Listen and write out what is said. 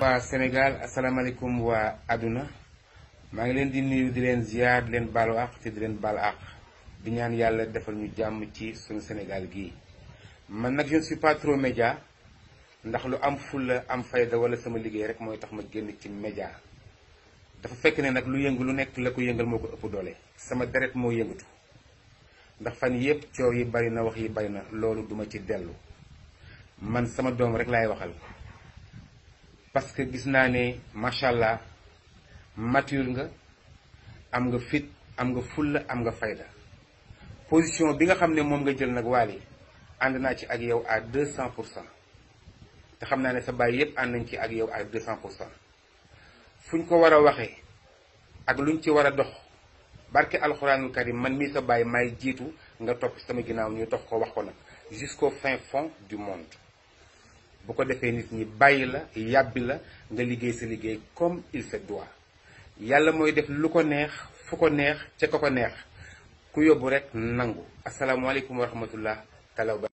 waa Sénégal asalaamaaleykum waa àdduna maa ngi leen di nuyu di leen ziar di leen baalu àq te di leen baal àq di ñaan yàlla defal ñu jàmm ci suñu Sénégal gii man nag je ne suis pas trop média ndax lu am fulla am fayda wala sama liggéey rek mooy tax ma génn ci média dafa fekk ne nag lu yëngu lu nekk la ko yëngal moo ko ëpp doole sama deret moo yëngatu ndax fan yëpp coow yi bari na wax yi bari na loolu duma ci dellu man sama doom rek laay waxal parce que gis naa ne macha allah mature nga am nga fit am nga fulla am nga fayda position bi nga xam ne moom nga jël nag waali ànd naa ci ak yow à 200 pour cent te xam naa ne sa baay yépp ànd nañ ci ak yow à 200 pour cent fu ñu ko war a waxee ak luñ ci war a dox barke alxuraanul karim man mii sa baay may jiitu nga topp sama ginnaaw ñu dox ko wax ko nag jusqu'au fin fond du monde bu ko defee nit ñi bàyyi la yàbbi la nga liggéey sa liggéey comme il se doit yàlla mooy def lu ko neex fu ko neex ca ko ko neex ku yóbbu rek nangu asalaamualeykum wa rahmatullah talaw ba